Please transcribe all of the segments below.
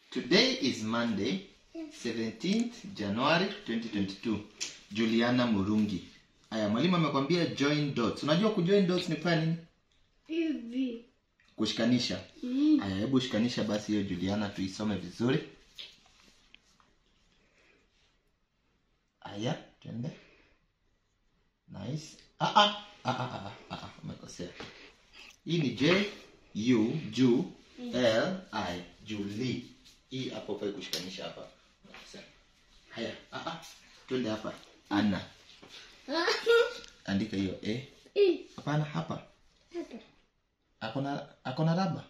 Today is Monday, 17th January 2022. Juliana Murungi. Aya, mwalimu amekwambia join dots. Unajua kujoin dots ni kufanya nini? Hivi. Kushikanisha. Mm. Aya, hebu shikanisha basi hiyo Juliana tuisome vizuri. Aya, twende. Nice. Ah ah ah ah ah ah, ah umekosea. Hii ni J U Ju L I Julie. Hii hapo pa kushikanisha hapa. Umekosea. Haya, ah ah. Twende hapa. Anna. Andika hiyo eh. Eh, Hapana hapa. hapa. Akona akona raba.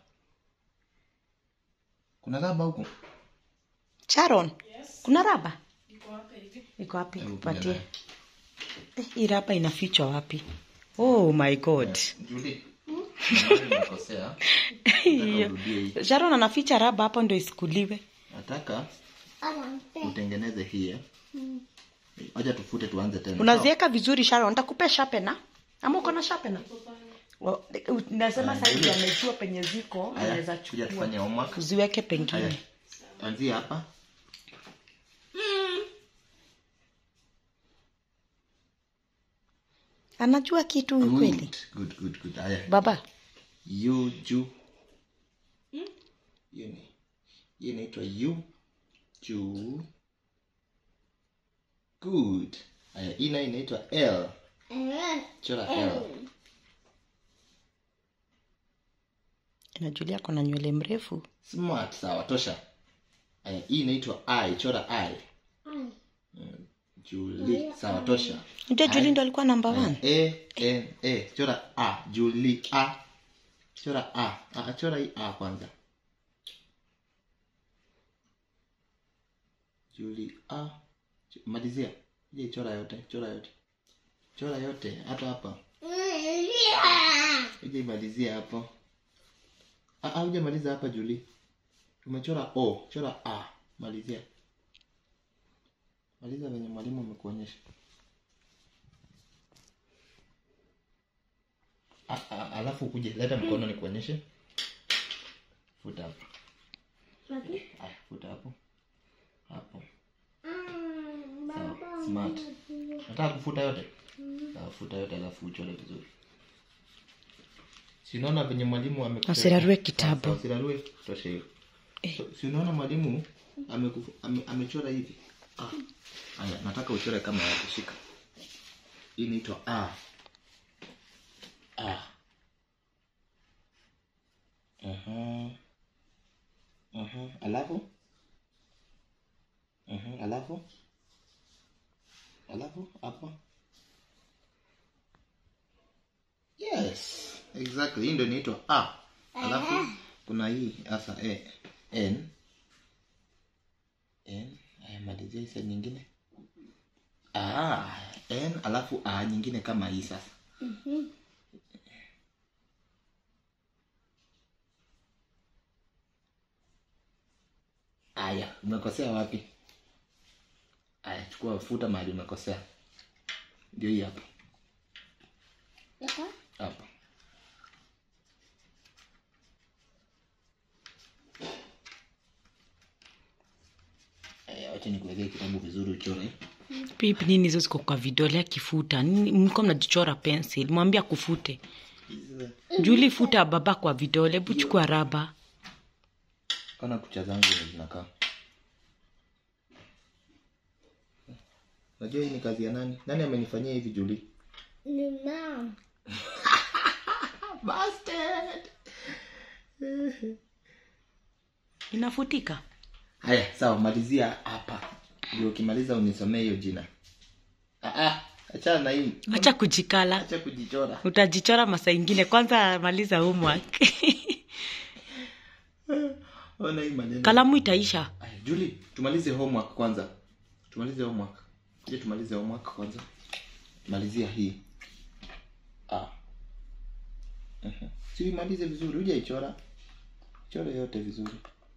Kuna raba huko? Sharon, kuna raba iko wapi? Hebu Patie. kuja Eh, Hii raba inafichwa wapi? Oh my god. Julie. Mahali umekosea. Hiyo. urudie hii. Sharon anaficha raba hapo ndio isikuliwe. Nataka Asante. utengeneze hii. eh. Mm. Acha tufute tuanze tena. Unaziweka vizuri Sharon, nitakupea sharpener. Ama uko na sharpener? Oh, Nasema Aya, sasa hivi ndio. amejua penye ziko, Haya, anaweza kuja chukua. tufanye homework. Uziweke Haya. pengine. Anzia hapa. Anajua kitu huyu kweli. Good, good, good, good. Haya. Baba, U ju. Hiyo ni hiyo inaitwa U ju. Good. Haya, hii nayo inaitwa L. Eh, Chora L. inajulia ako na nywele mrefu. Smart, sawa, tosha. Haya, hii inaitwa I. Chora I. ai. Julie, sawa, tosha. Unajua Haya. Julie ndo alikuwa number Haya, one. A, N, A. Chora A. Julie, A. Chora A. A, chora hii A kwanza. Julie, A. Ch- Malizia. Je, chora yote, chora yote. Chora yote, hata hapa. Uje imalizia hapo. Ah, ah, uje maliza hapa Julie. Umechora O, chora A. Malizia. Maliza venye mwalimu amekuonyesha. Ah, ah, alafu ukuje leta mkono nikuonyeshe. Futa hapo. Wapi? Aya, futa hapo. Hapo. Ah, Sawa. baba. Smart. Nataka kufuta yote. Sawa, futa yote alafu uchore vizuri. Si unaona venye mwalimu amekupea- Usirarue kitabu. Sawa, Usirarue tosha hiyo. So, si unaona mwalimu amekufu- ame, amechora hivi. Ah. Haya, nataka uchore kama yake shika. Hii inaitwa A. A. Aha. Aha, alafu? Aha, alafu? Alafu hapa? Yes, exactly. Hii ndio inaitwa A. Alafu kuna hii sasa e, N. N. Haya, malizia hii side nyingine. Ah, N alafu A nyingine kama hii sasa. Aya, umekosea wapi? Aya, chukua futa mahali umekosea. Ndio hii hapa. Hapa? Hapa. Aya, wacha nikuwekee kitabu vizuri uchore. Pipi nini hizo ziko kwa vidole akifuta? Nini mko mnajichora pencil? Mwambie akufute. Julie futa baba kwa vidole, hebu chukua raba. Ona kucha zangu vile zinakaa. Unajua hii ni kazi ya nani? Nani amenifanyia hivi Julie? Ni mama. Bastard. Inafutika. Haya, sawa, malizia hapa. Ndio ukimaliza unisomee hiyo jina. Ah ah, achana na hii. Acha kujikala. Acha kujichora. Utajichora masaa ingine. Kwanza maliza homework. Ona hii maneno. Kalamu itaisha. Aya, Julie, tumalize homework kwanza. Tumalize homework. Je, tumalize homework kwanza. Malizia hii. Ah. Mhm. Si imalize vizuri, uje ichora. Chora yote vizuri.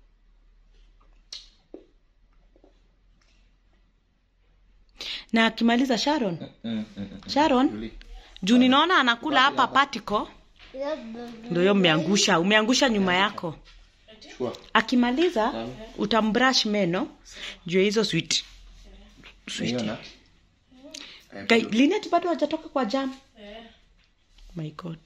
Na akimaliza Sharon. Mm, mm, mm, mm. Sharon, Julie. juu ninaona anakula hapa hapa. particle. Ndio hiyo umeangusha, umeangusha nyuma yako. chukua akimaliza Sawa. utambrush meno juu ya hizo sweet sweet Unaona? Eh, Guy, linet bado hajatoka kwa jam my god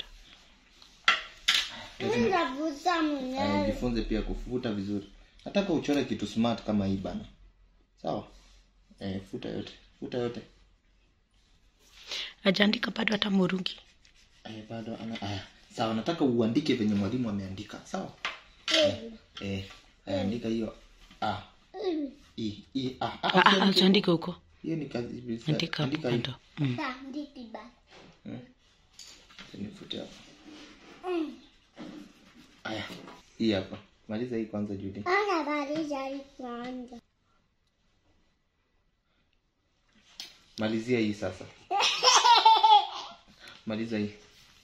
Mimi navuta Aya, mwenyewe. jifunze pia kufuta vizuri nataka uchore kitu smart kama hii bana sawa eh, futa yote futa yote ajaandika bado hata murungi eh, bado ana aya sawa nataka uandike venye mwalimu ameandika sawa eh, eh, aya, andika hiyo a i i a Ah, Ah, ah, usiandike ajaandika huko hiyo ni kazi andika hapo andika hiyo kando mm. Banditi ba. nifute hapa aya hii hapa maliza hii kwanza Judy Ana maliza hii kwanza. malizia hii sasa maliza hii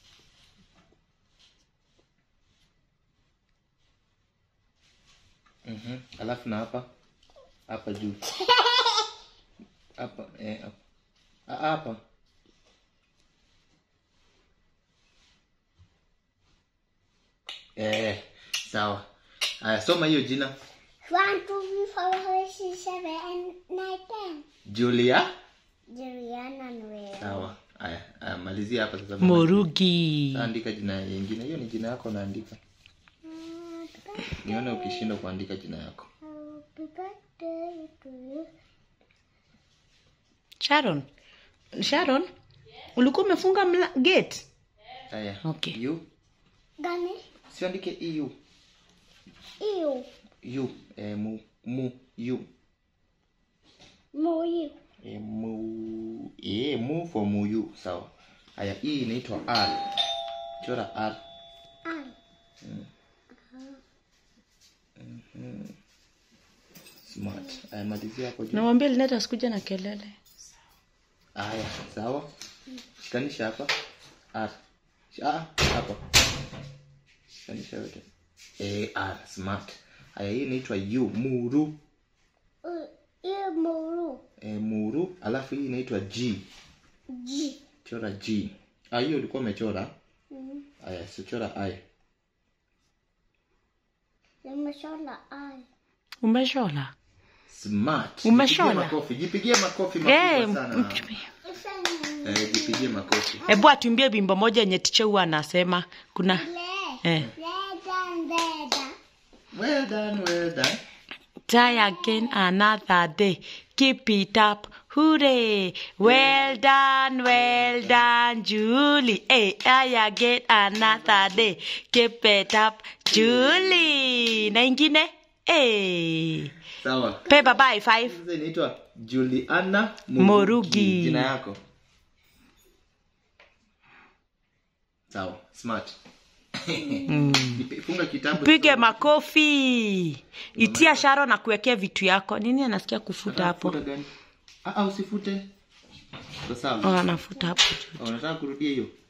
Mhm. alafu na hapa hapa juu hapa eh, hapa Ah, hapa eh, sawa haya soma hiyo jina One, two, three, four, five, six, seven, eight, nine, ten. julia Juliana Noel. sawa haya haya, malizia hapa sasa murugi andika jina yingine hiyo ni jina yako naandika nione ukishindwa kuandika jina yako Happy birthday to you. sharon sharon ulikuwa umefunga mla gate haya Okay. you Gani? siandike eu Iyo. you eh, mu mu you Moyo. eh, mu eh, mu for muyu sawa haya hii inaitwa r chora r Ai. smart haya malizia hapo juu nawambia linet asikuja na kelele haya sawa shikanisha hapa r ah, hapa shikanisha yote eh, r smart haya hii inaitwa u muru Uh, Iyo muru. eh, muru alafu hii inaitwa g Ji. chora g ah, hiyo ulikuwa umechora Mm. haya sichora i Nimeshona ai. umeshola smart Umeshona? Jipigie makofi jipigie makofi Eh, makubwa sana Ifanye eh, jipigie makofi hebu atumbie bimbo moja yenye tiche huwa anasema kuna le. eh. Leda leda. well done well done try again another day keep it up hooray well done well done julie hey try again another day keep it up julie na ingine hey. sawa pe baba high five sasa inaitwa juliana Morugi. jina yako sawa smart Jipi- funga kitabu pige makofi itia sharo na kuwekea vitu yako nini anasikia kufuta hapo Futa gani? Ah, ah, usifute Iko sawa oh, anafuta hapo Ah, unataka kurudia hiyo